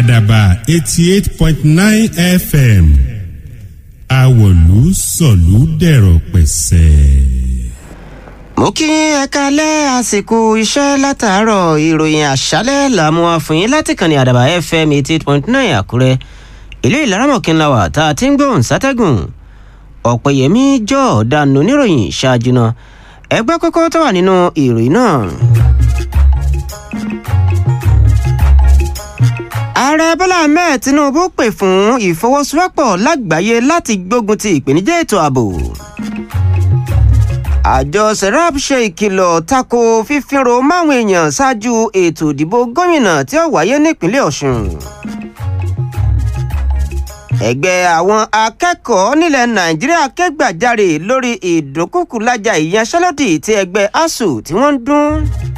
àdàbà eighty eight point nine fm àwọ̀lú sọ̀lú dẹ̀rọ̀ pẹ̀sẹ̀. mo kí ẹ kalẹ́ àsìkò iṣẹ́ látàárọ̀ ìròyìn àṣálẹ́ làmú àfòyín láti kàn ní àdàbà fm eighty eight point nine àkúrẹ́ ilé ìlaramọ̀kínlá wà tá a ti ń gbóhùn sátẹ́gùn ọ̀pẹ̀yẹmí jọ ọ̀daràn oníròyìn ṣáájú náà ẹgbẹ́ kókó tó wà nínú ìròyìn náà. ààrẹ bọ́lá ahmed tinubu pè fún ìfọwọ́sowọ́pọ̀ lágbàáyé láti gbógun ti ìpèníjà ètò ààbò. àjọ serap ṣe ìkìlọ̀ tako fífínro máwọn èèyàn ṣáájú ètò ìdìbò gómìnà tí ó wáyé nípínlẹ̀ ọ̀ṣun. ẹgbẹ́ àwọn akẹ́kọ̀ọ́ nílẹ̀ nàìjíríà kẹ́gbàjarè lórí ìdúnkùkù lájà ìyanṣẹ́lódì tí ẹgbẹ́ asuu tí wọ́n ń dún.